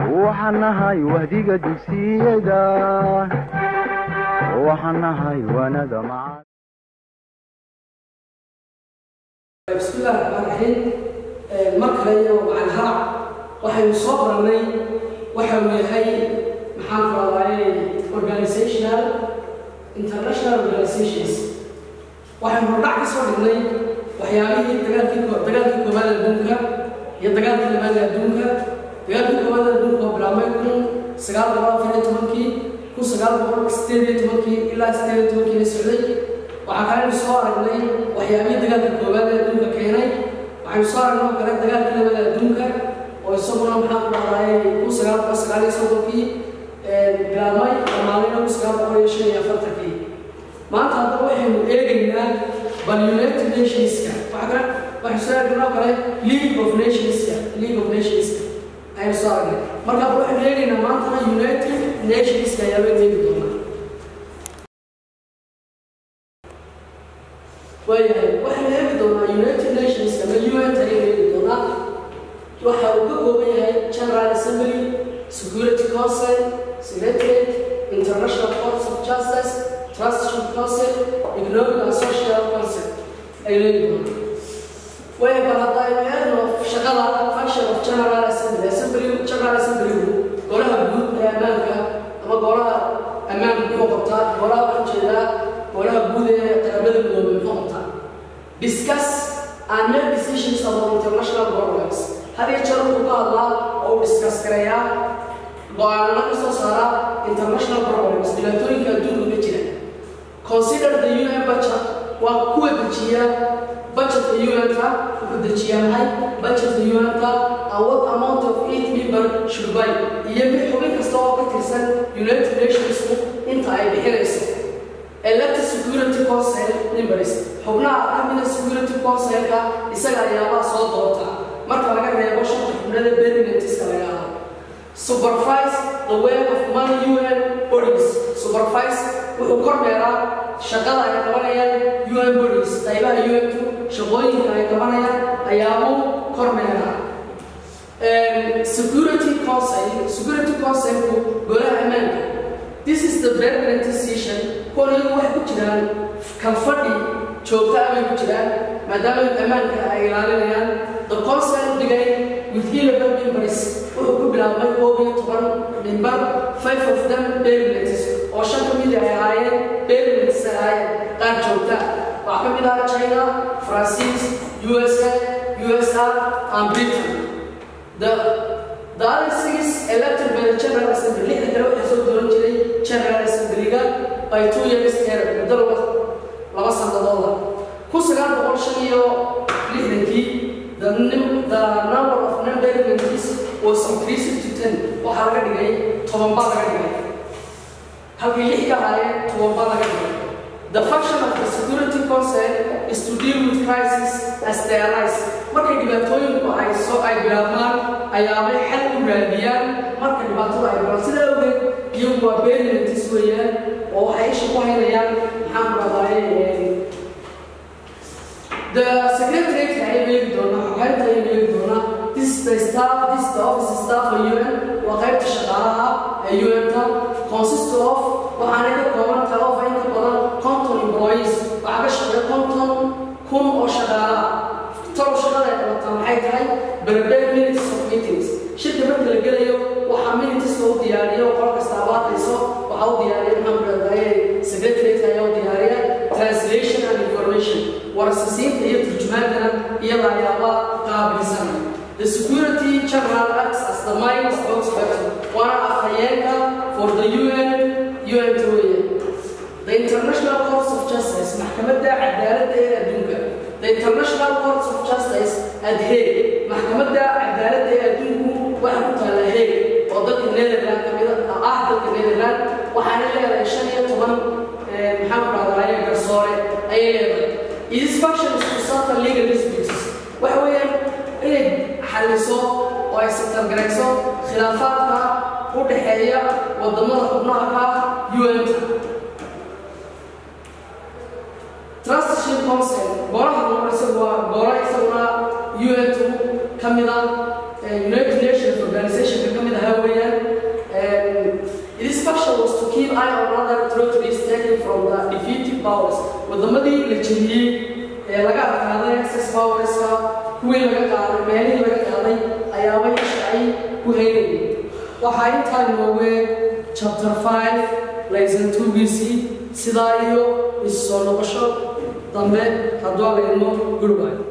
waxaan nahay wahdiga dugsiyada waxaan nahay waanada macaan bismillahi raxmaan raxiim mar kale iyo macaan harac waxaynu soo barannay waxa uu yahay maxaan ku raadaaye organizational international organizations waxaynu hordhac ka soo dhignay waxyaabihii dagaalkii ko- dagaalkii koowaad adduunka iyo dagaalkii labaad ee adduunka dagaalkii koowaad ee adduunka oo bilaabmay kun sagaal boqol afar iyo tobankii kun sagaal boqol sideed iyo tobankii ilaa sideed iyo tobankii la socday waxaa kalenu soo aragnay waxyaabihii dagaalka koowaad ee adduunka keenay waxaynu soo aragnay oo kale dagaalkii labaad ee adduunka oo isaguna maxaa ku dhahdaayay kun sagaal boqol sagaal iyo soddonkii bilaabmay dhammaadayna kun sagaal boqol iyo shan iyo afartankii maanta haddaba waxaynu eegaynaa bal united nationska waxa kale waxaynu soo aragnay oo kale league of nationska league of nationska ayaynu soo aragnay marka hadda waxaynu eegaynaa maantana united nationska ayaa baynu eegi doonaa waayahay waxaynu eegi doonaa united nations ama un ayaynu eegi doonaa waxa uu ka kooban yahay general assembly security council secretariat international courts of justice trusteeship council economic and social council ayaynu eegi doonaa waaya bal hadda aynu eegno shaqada function of general assembly assembly general assembly golaha guud ee ammaanka ama golaha ammaanka muxuu qabtaa golaha waxaan jeedaa golaha guud ee qaramada midoobay muxuu qabtaa discuss and make decisions about international problems had iyo jeer wuxuu ka hadlaa oo uu discuss gareeyaa go-aanana ka soo saara international problems dhibaatooyinka adduunka ka jira consider the un budget waa kuwa dejiya budgetka un-ka wuxuu dejiyaa maxay budgetka un-ka and what amount of each member should buy iyo mid xubin kasta oo ka tirsan united nationsku inta ay bixinayso elected security council members xubnaha ka mida security councilka isaga ayaabaa soo doorta marka laga reebo shanta xubnada berlinetiska laga hado supervise the work of money un bodies supervise wuxuu kormeeraa shaqada ay qabanayaan un bodies qaybaha un-ku shaqooyinka ay qabanayaan ayaabuu kormeeraa security council security councilku golaha ammaanka this is the permanent decision kuwan iyagu waxay ku jiraan kalfadhi joogta abay ku jiraan maadaama ammaanka ay ilaalinayaan the council began with eleven members wuxuu ku bilaabmay koob iyo toban member five of them permanents oo shan ka mid ay ahaayeen permanents ay ahaayeen qaar joogta waxaa ka mid ah china francis usa usa and britain the the other six elected by the general assembly lixda kale waxaa soo dooran jiray general assemblyga by two years term muddo laba laba sanadooda kun sagaal boqol shan iyo lixdankii the nim- the number of member countries was increased to ten waxaa laga dhigay toban baa laga dhigay halkii lix ka ahaayeen toban baa laga dhigay The function of the Security Council is to deal with crises as they arise. Markay dhibaatooyinku ay soo ay bilaabmaan ayaabay xal u raadiyaan marka dhibaatada ay galaan sida awgeed iyagu waa berlintis weeyaan oo waxay isha ku haynayaan maxaan ku dhahdaye The secretariat ayay eegi doonaa xoghaynta ayay eegi doonaa this is the staff this is the office staff of UN waa qaybta shaqaalaha ee UN-ka consist of waxaanay ka kooban tahay of inta badan conton employees waxaa ka shaqeeya conton kun oo shaqaalaha talow shaqada ay qabataa maxay tahay prepare minutes of meetings shirka marka la gelayo waxaa minutes loo diyaariyo qol kasta abaadayso waxaa u diyaariya maxaan ku dhahdaye secretariat ayaa u diyaariya translation and information warasasiinta iyo turjumaantana iyada ayaaba qaabilsan the security general acts as the main spokesperson waana afhayeenka for the un un weeye the international courts of justice maxkamadda cadaaladda ee adduunka the international courts of justice at hague maxkamadda cadaaladda ee adduunku waxa ku taala hague oo dalka netherland kamida ah dalka netherland waxaana leedahay shan iyo toban maxaan ku dhahdaye garsoore ayay leedahay its function is to settle legal disputes waxa weeyaan inay xalliso oo ay satargarayso khilaafaadka u dhexeeya wadamada xubnaha ka un-ta trusteeship council golaha numar isagu waa gola isaguna un-tu ka mida united nations organizationka ka mid ahaa weeyaan from the defeated powers wadamadii la jebiyey ee laga adkaaday access powerska kuwii laga qaaday meelihii laga qaaday ayaaba isha ay ku haynayeen waxaa intaa inoogu chapter 5 lesson 2giisii sidaa iyo isu soo noqosho dambe hadduu alayno gurbayo